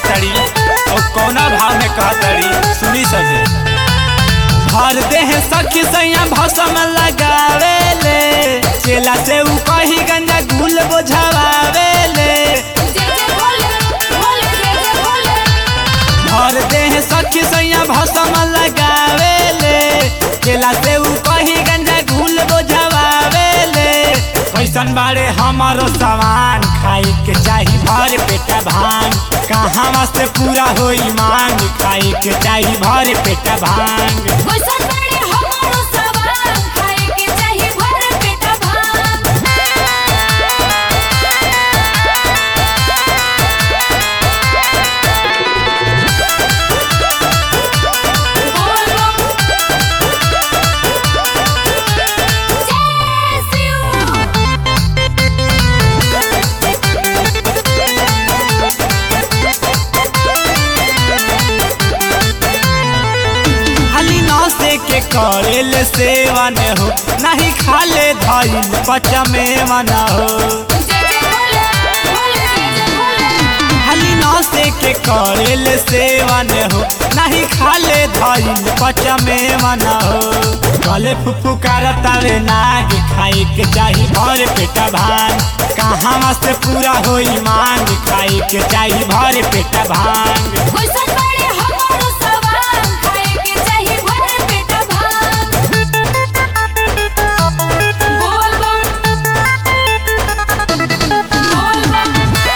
कहतड़ी और कौना भाव में कहतड़ी सुनी सके भर देह सखी सैया भसम लगावे ले चेला से उ कही गंजा गुल बोझावे ले जय जय भोले भोले जय जय भोले भर देह सखी सैया भसम लगावे ले चेला से उ कही गंजा गुल बोझावे ले कैसन बारे हमारो सामान खाई के चाही भर पेटा भांग कहाँ से पूरा होई मांग खाई के चाही भर पेटा भांग कैसन बड़े हमारो सवाल खाए के चाही भर पेटा भांग बोल बम जय शिव खाली नौसे के करेल सेवन हो नहीं खाले धइल पचमे मना हो जय जय भोले भोले जय जय भोले खाली नौसे के करेल सेवन हो नहीं खाले धइल पचमे मना हो गले फुफु करतावे नाग खाई के चाही भर पेटा भांग कहाँ से पूरा होई मांग खाई के चाही भर पेटा भांग कैसन बड़े हमारो सवाल खाए के चाही भर पेटा भांग बोल बम बोल बम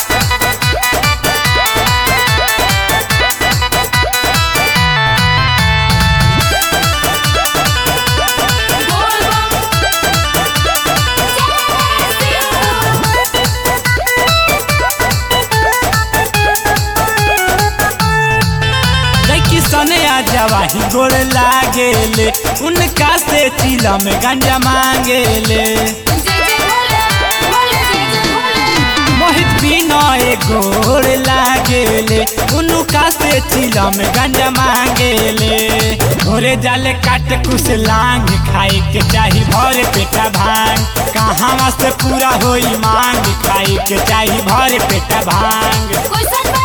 बोल बम जय लड़की सने आ जवाही गोड़ लागेले उनका से चिला में गंजा मांगेले जय जय भोले भोले जय जय भोले मोहित बिना गोड़ लागेले उनका से चिला में गंजा मांगेले घोरे जाले काट कुछ लांग खाई के चाही भर पेटा भांग कहाँ से पूरा होई मांग खाई के चाही भर पेटा भांग कैसन